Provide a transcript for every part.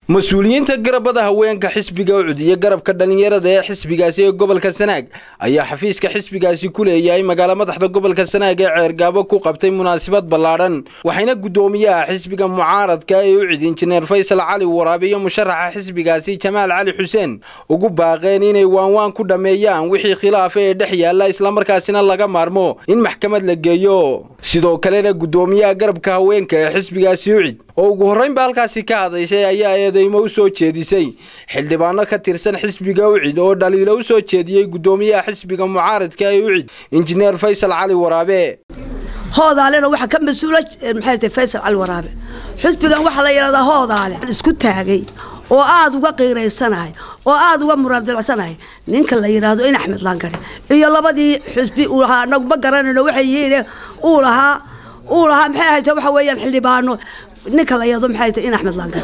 mas-uuliyiinta garabada haweenka xisbiga ucud iyo garabka dhallinyarada ee xisbigaasi ee gobolka sanaag ayaa xafiiska xisbigaasi ku leeyahay magaalo madaxda gobolka sanaag ee ceergaabo ku qabtay munaasabad ballaadhan waxayna guddoomiyaha xisbiga mucaaradka ee ucid injineer faysal cali waraabe iyo musharaxa xisbigaasi jamaal cali xuseen ugu baaqeen inay waanwaan ku dhammeeyaan wixii khilaafa ee dhex yaalla islamarkaasina laga maarmo in maxkamad la geeyo sidoo kalena guddoomiyaha garabka haweenka ee xisbigaasi ucid oo ugu horraynba halkaasi ka hadashay ayaa eedeymo u soo jeedisay xildhibaano ka tirsan xisbiga ucid oo dhaliilo u soo jeediyey guddoomiyaha xisbiga mucaaradka ee ucid injineer faysal cali waraabe hoodaalena waxaa ka mas-uula maxay tahay faysal cali waraabe xisbigan waxaa la yidhahdaa hoodaale isku taagay oo aada uga qiiraysanahay oo aada uga muraadilcsanahay ninka la yidhaahdo in axmed laangare iyo labadii xisbi uu lahaa anagu ma garanayno waxay yihiin uu lahaa uu lahaa maxay ahayte waxa weeyaan xildhibaano ninka la yado maxay tahay in axmed laangare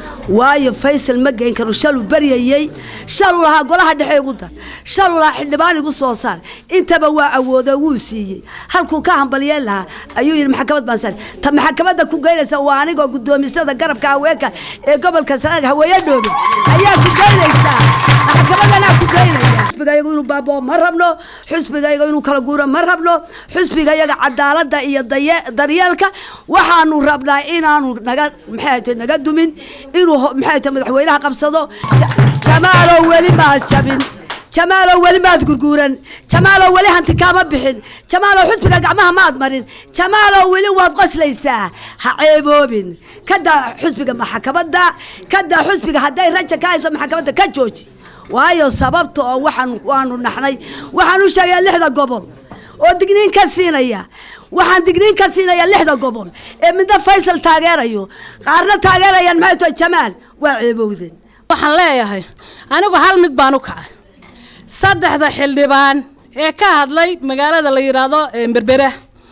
waayo faysal ma geyn karo shaluu baryayey shaluu lahaa golaha dhexe igu dar shaluu lahaa xildhibaan igu soo saar intaba waa awoodo wuu siiyey halkuu ka hambaliyeen lahaa ayuu yidhi maxkamad baan saar ta maxkamadda ku geynaysa waa anigoo guddoomisada garabka haweenka ee gobolka sanaag haweeye dhoobe ayaa ku geynaysaa maxkamadanaa ku geynaya xusbigayagu inuu baaboo ma rabno xusbigayaga inuu kala guuro ma rabno xusbigayaga cadaaladda iyo daryeelka waxaanu rabnaa inaanu naga maxay naga dumin inuu maxay tahay madaxweynaha qabsado jamaalow weli maad jabin jamaalow weli maad gurguuran jamaalow weli hanti kaama bixin jamaalow xusbiga gacmaha maad marin jamaalow weli waad qoslaysaa ha ceeboobin kadaa xusbiga maxkamadda kadaa xusbiga hadday raja ka hayso maxkamadda ka jooji waayo sababta oo waxaan waanu naxnay waxaan u sheegayaa lixda gobol oo digniin ka siinaya waxaan digniin ka siinaya lixda gobol ee midna faysal taageerayo qaarna taageerayaan maxay tahay jamaal waa ceebowden waxaan leeyahay anigu hal mid baan u kacay saddexda xildhibaan ee ka hadlay magaalada la yidhaahdo berbera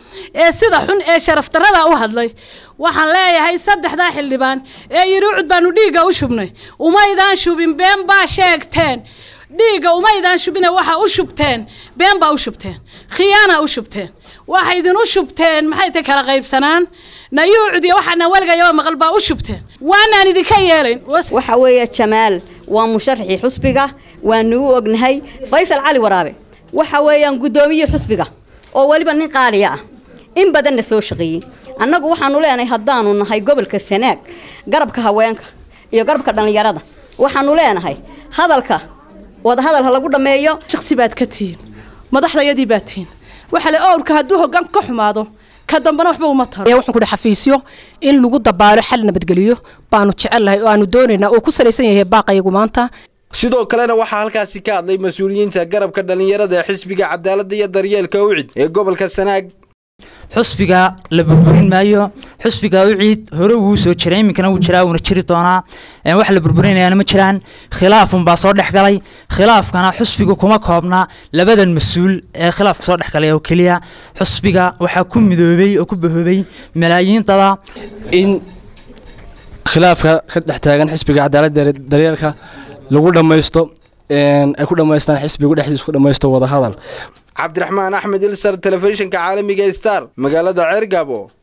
ee sida xun ee sharaf darrada u hadlay waxaan leeyahay saddexdaa xildhibaan ee yidhi ucud baanu dhiigga u shubnay umaydaan shubin been baa sheegteen dhiigga umaydaan shubine waxaa u shubteen been baa u shubteen khiyaana u shubteen waxay idin u shubteen maxay tay kala qaybsanaan nayuucud iyo waxaana weligayaba maqal baa u shubteen waanaan idinka yeelayn waxa weeye jamaal waa musharaxii xusbiga waanu u ognahay faysal cali waraabe waxa weeyaan guddoomiyii xusbiga oo weliba nin qaaliya ah in badanna soo shaqeeyey annagu waxaanu leenahay haddaanu nahay gobolka sanaag garabka haweenka iyo garabka dhallinyarada waxaanu leenahay hadalka wadahadal ha lagu dhammeeyo shaksi baad ka tihiin madaxdayadii baad tihiin waxaa le owrka hadduu hoggaan ka xumaado ka dambana waxba uma taro waxaan ku xafiisyo in lagu dabaalo xal nabadgeliyo baanu jecellahay oo aanu doonaynaa oo ku salaysan yahay baaqayagu maanta sidoo kalena waxaa halkaasi ka hadlay mas-uuliyiinta garabka dhallinyarada ee xisbiga cadaaladda iyo daryeelka ucid ee gobolka sanaag xusbiga la burburin maayo xusbiga uciid hore wuu soo jiray iminkana wuu jiraa wuuna jiri doonaa wax la burburinayaana ma jiraan khilaafunbaa soo dhex galay khilaafkana xusbiga kuma koobna labadan mas-uul ee khilaafka soo dhex galay oo keliya xusbiga waxaa ku midoobay oo ku bahoobay malaayiin dada in khilaafka ka dhex taagan xisbiga cadaaladda daryeelka lagu dhammaysto ay ku dhammaystaan xisbigu dhexdiisa ku dhammaysto wadahadal cabdiraxmaan axmed ilsar telefishinka caalamiga star magaalada ceergaabo